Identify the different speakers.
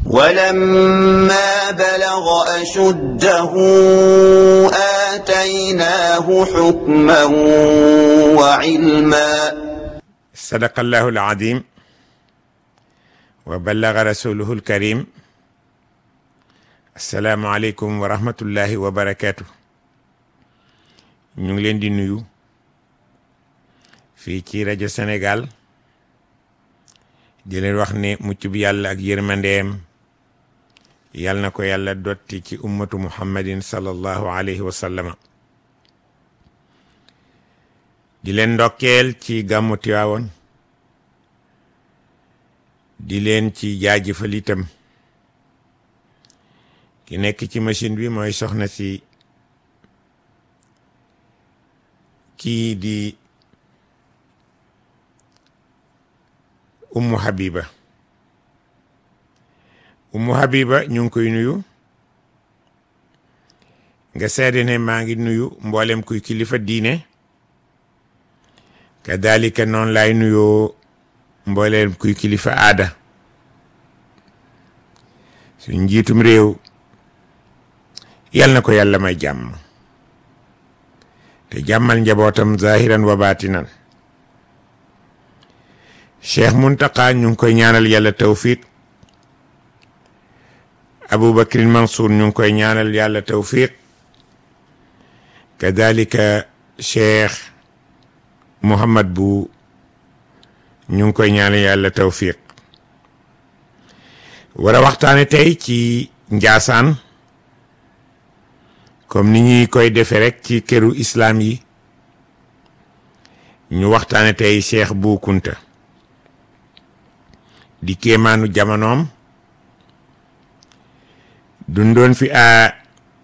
Speaker 1: ولما بلغ أشده آتيناه حكما وعلما
Speaker 2: صدق الله العظيم وبلغ رسوله الكريم السلام عليكم ورحمة الله وبركاته ñu ngi leen di nuyu fii ci rajo Sénégal di leen wax ne mucc bi yàlla ak yërmandeem yàlla na ko yàlla dotti ci ummatu muhammadin sallallahu alayhi wa sallama di leen ndokkeel ci gàmmu Tiwaawoon di leen ci jaajëfal itam ki nekk ci machine bi mooy soxna si kii di ummu habiba ummu habiba ñu ngi koy nuyu nga seede ne maa ngi nuyu mboolem kuy kilifa diine kadalika noonu laay nuyoo mboolem kuy kilifa aada suñ njiitum réew yal na ko yàlla may jàmm te jàmmal njabootam zahiran wa baatinan cheikh muntaka ñu ngi koy ñaanal yàlla tawfiq aboubacrin mansour ñu ngi koy ñaanal yàlla tawfiq kadalika cheikh muhammad bu ñu ngi koy ñaanal yàlla tawfiq war a waxtaane tey ci njaasaan comme ni ñuy koy defe rek ci këru islaam yi ñu waxtaane tey cheikh bu kunta di kéemaanu jamonoom dundoon fi a